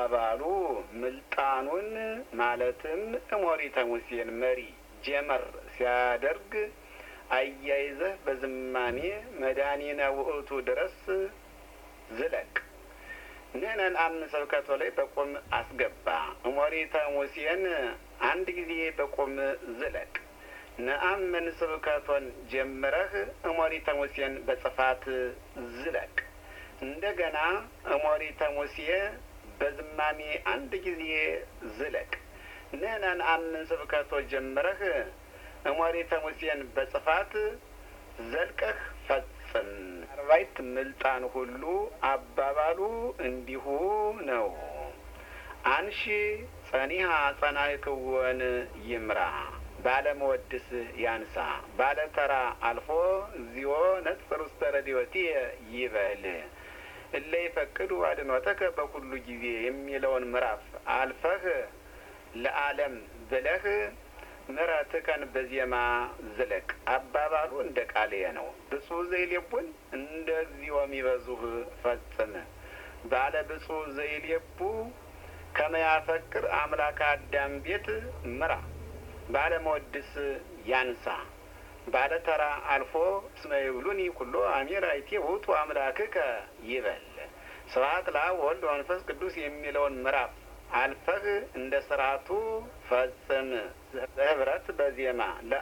አባባሉ ምልጣኑን ማለትም እሞሪተ ሙሴን መሪ ጀመር ሲያደርግ አያይዘህ በዝማሜ መድኃኒነ ውእቱ ድረስ ዝለቅ። ንህነን አምን ስብከቶ ላይ በቁም አስገባ። እሞሪተ ሙሴን አንድ ጊዜ በቁም ዝለቅ። ነአምን ስብከቶን ጀምረህ እሞሪተ ሙሴን በጽፋት ዝለቅ። እንደገና እሞሪተ ሙሴ በዝማሜ አንድ ጊዜ ዝለቅ። ንህነን አምን ስብከቶ ጀምረህ እሞሪተ ሙሴን በጽፋት ዘልቀህ ፈጽም። አርባይት ምልጣን ሁሉ አባባሉ እንዲሁ ነው። አንሺ ጸኒሃ ጸናይክወን ይምራ ባለመወድስ ያንሳ ባለተራ አልፎ እግዚኦ ነጽር ውስተ ረድኤትየ ይበል እለ ይፈቅዱ አድኅኖተከ በኩሉ ጊዜ የሚለውን ምዕራፍ አልፈህ ለዓለም ብለህ ምሕረትከን በዜማ ዝለቅ። አባባሉ እንደ ቃልየ ነው። ብፁዕ ዘይሌቡን እንደ እግዚኦ የሚበዙህ ፈጽም ባለ ብፁዕ ዘይሌቡ ከመያፈቅር አምላክ አዳም ቤት ምራ ባለመወድስ ያንሳ ባለ ተራ አልፎ እስመ ይብሉኒ ኩሎ አሚር አይቴ ውእቱ አምላክከ ይበል። ስብሐት ለአብ ወወልድ ወመንፈስ ቅዱስ የሚለውን ምዕራፍ አልፈህ እንደ ስርዓቱ ፈጽም። ህብረት በዜማ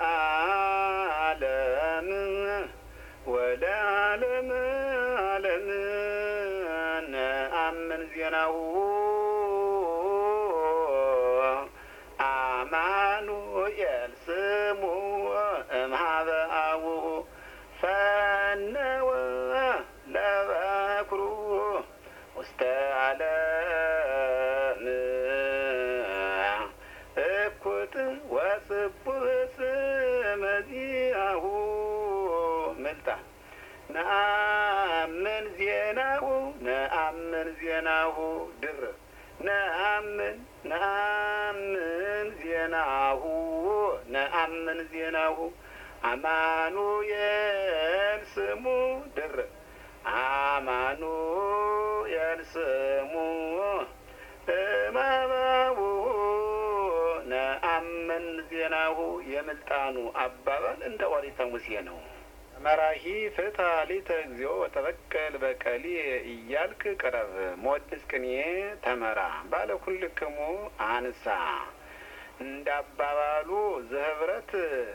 ለዓለም ወለዓለም ዓለም ነአምን ዜናሁ አማኑኤል ስሙ እምኀበ አቡሁ ፈነወ ለበኩሩ ውስተ ዓለም እኩት ወስቡህ ስመ ዚአሁ ምልጣን ነአምን ዜናሁ ነአምን ዜናሁ ድርብ ነአምን ነአምን ዜናሁ ነአምን ዜናሁ አማኑኤል ስሙ ድርብ አማኑኤል ስሙ እማባቡ ነአምን ዜናሁ የምልጣኑ አባባል እንደ ኦሪተ ሙሴ ነው። መራሂ ፍታ ሊተ እግዚኦ ወተበቀል በቀሊ እያልክ ቅረብ። ሞድስ ቅኔ ተመራ ባለ ኩልክሙ አንሳ እንደ አባባሉ ዘህብረት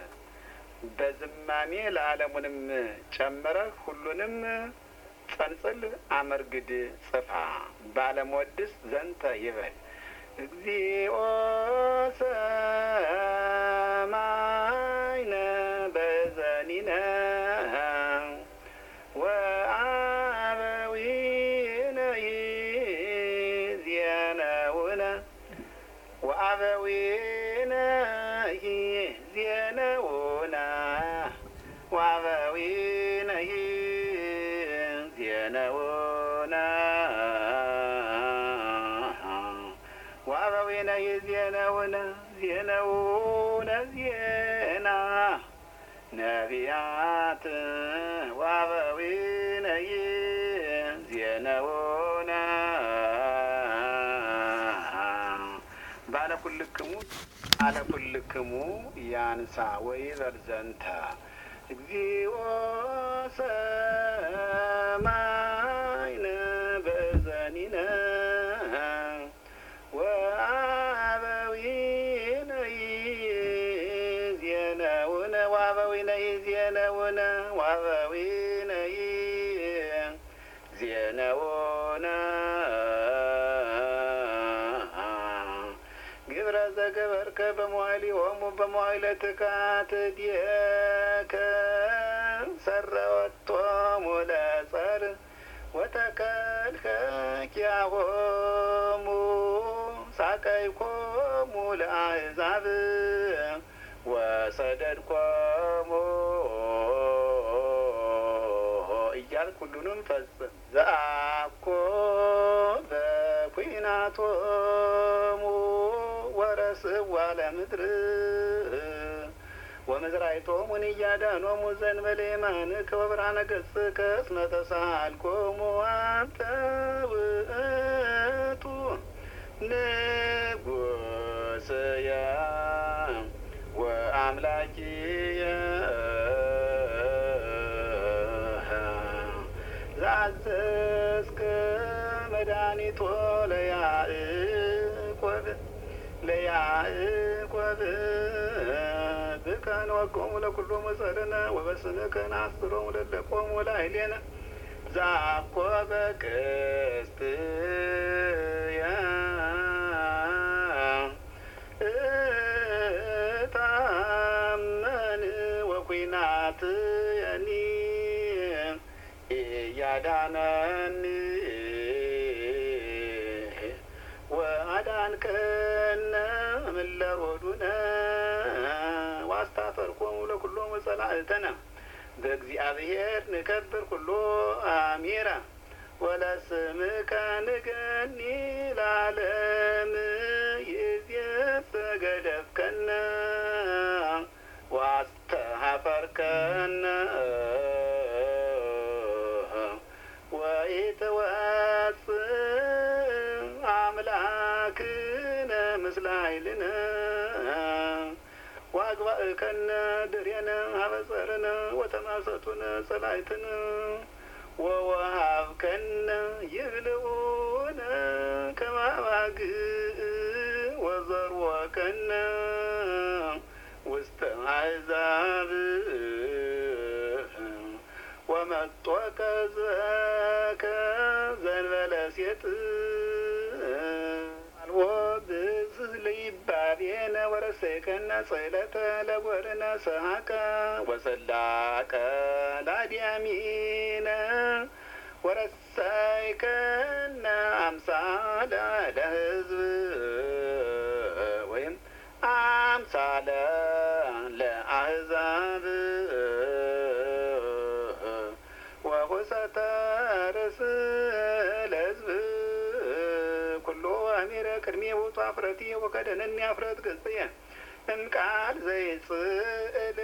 በዝማሜ ለዓለሙንም ጨምረህ ሁሉንም ጸንጽል አመርግድ ጽፋ ባለመወድስ ዘንተ ይበል እግዚኦ ሰማይነ በዘኒነ ወአበዊነ ዜነውነ ወአበዊነ ዜነውነ ወአበዊነ ዜነውነ ወአበዊነ ዜነውነ ዜነውነ ዜና ነቢያት ወአበዊነ ዜነውነ ባለ ኩልክሙ አለ ኩልክሙ ያንሳ ወይበል ዘንተ እግዚኦ ሰማይነ በዘኒነ ወአበዊነ ዜነውነ ወአበዊነ ዜነውነ ወአበዊነ ዜነውነ ግብረ ዘገበርከ በመዋዕሊሆሙ በመዋዕለ ትካት ዲከ ሰረወቶሙ ለጸር ወተከልከ ኪያሆሙ ሳቀይኮሙ ለአሕዛብ ወሰደድኮሙ እያልክ ሁሉንም ፈጽም። ዘአኮ በኩናቶሙ ወረስዋ ለምድር ወምዝራይቶሙን እያዳኖሙ ዘንበለ የማንከ ወብርሃነ ገጽከ እስመ ተሳልኮሙ አንተ ውእቱ ንጉስየ ወአምላኪየ ዘአዘዝከ መድኃኒቶ ለያዕቆብ ለያዕቆብ ብከ ንወቅዖሙ ለኵሎሙ ጸርነ ወበስምከ ነአስሮሙ ለለቆሙ ላዕሌነ ዘአኮበ ቅስትየ እታመን ወኲናትየኒ እያዳነኒ ወአዳንከነ እምእለ ሮዱነ ወአስታፈርኮሙ ለኵሎሙ ጸላእተነ በእግዚአብሔር ንከብር ኩሎ አሚረ ወለስምከ ንገኒ ለዓለም ይእዜሰ ገደፍከነ ወአስተኀፈርከነ ወኢትወጽእ አምላክነ ምስለ ኃይልነ ዋግባእከነ ድሬነ ሀበጸርነ ወተማሰቱነ ጸላይትነ ወወሃብከነ ይብልዑነ ከማባግዕ ወዘርወከነ ውስተ አሕዛብ ወመጦከ ዘከ ዘንበለ ሴጥ አልቦ ብዝህ ለይባቤነ ወረሰይከነ ጽሕለተ ለጐርነ ሰሐቀ ወሰላቀ ላዲያሚነ ወረሰይከነ አምሳለ ለሕዝብ ወይም አምሳለ ለአሕዛብ ወሁሰተ ርእስ ለሕዝብ ኩሎ አሚረ ቅድሜ ውእቱ አፍረቲ ወከደነኒ አፍረት ገጽየ እምቃል ዘይጽእል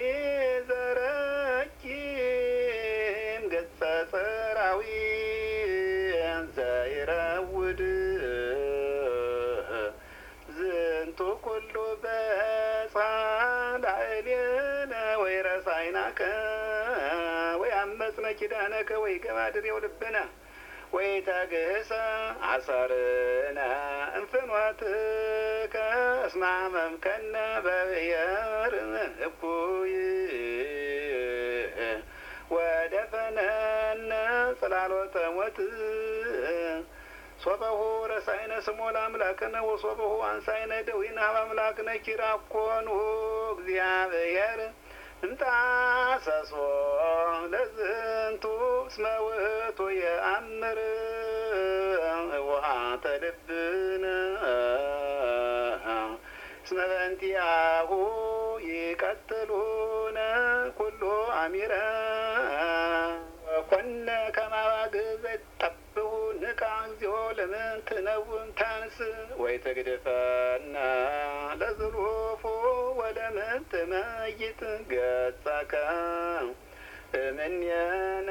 ወይዘረኪም ገጸ ጸራዊ ዘይረውድ ዝንቱ ኩሉ በጻላዕሌነ ወይረሳይናከ ወያመጽነ ኪዳነከ ወይገባድሬው ልብነ ወይተግህሰ አሰርነ እንፍኖትከ እስመ አመምከነ በብሔር እኩይ ወደፈነነ ጽላሎተ ሞት ሶበሁ ረሳይነ ስሞ ለአምላክነ ወሶበሁ አንሳይነ ደዊነ ሀበ አምላክነ ኪራኮኑ እግዚአብሔር እንጣሰሶ ለዝንቱ እስመ ውእቱ የአምር ውሃተ ልብነ እስመ በእንቲአሁ ይቀትሉነ ኩሉ አሚረ ወኮነ ከማባግ ዘይጠብሁ ንቃ እግዚኦ ለምን ትነውን ታንስ ወይ ትግድፈነ ለዝሉፉ ወለምን ትመይት ገጸከ እምኔነ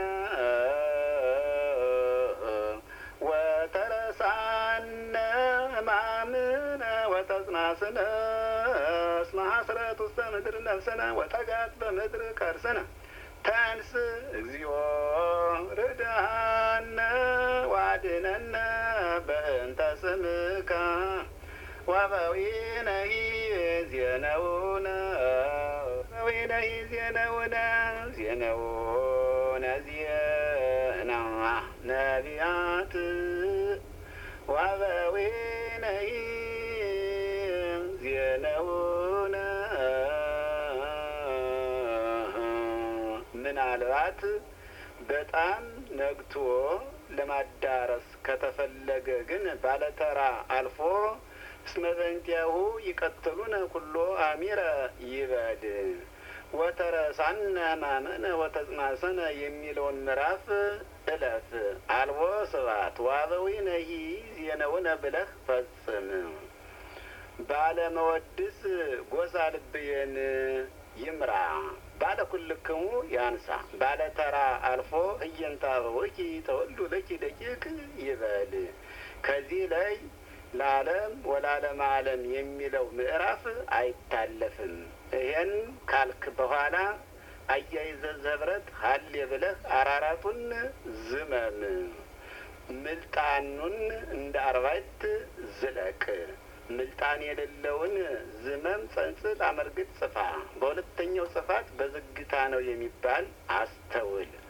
ወተረሳነ ማምነ ወተጽናስነ እስመ ሐስረት ውስተ ምድር ነፍስነ ወጠጋት በምድር ከርስነ ተንስ እግዚኦ ርዳነ ዋድነነ በእንተ ስምከ ወበዊነሂ ዜነውነ በዊነሂ ዜነውነ ዜነውነ ዜና ነቢያት ወበዊነሂ ዜነውነ ምናልባት በጣም ነግቶ ለማዳረስ ከተፈለገ ግን ባለተራ አልፎ እስመ በእንቲአሁ ይቀትሉነ ኩሎ አሚረ ይበድ ወተረሳነ ማመነ ወተጽናሰነ የሚለውን ምዕራፍ እለፍ። አልቦ ስብሐት ዋበዊነሂ ዜነውነ ብለህ ፈጽም። ባለመወድስ ጎሳ ልብየን ይምራ ባለ ኩልክሙ ያንሳ ባለ ተራ አልፎ እየንታ አበቦኪ ተወሉ ለኪ ደቂቅ ይበል። ከዚህ ላይ ለዓለም ወላለም ዓለም የሚለው ምዕራፍ አይታለፍም። ይሄን ካልክ በኋላ አያይዘ ዘብረት ሀሌ ብለህ አራራቱን ዝመም ምልጣኑን እንደ አርባዕት ዝለቅ። ምልጣን የሌለውን ዝመም ጸንጽል አመርግጥ ጽፋ። በሁለተኛው ጽፋት በዝግታ ነው የሚባል አስተውል።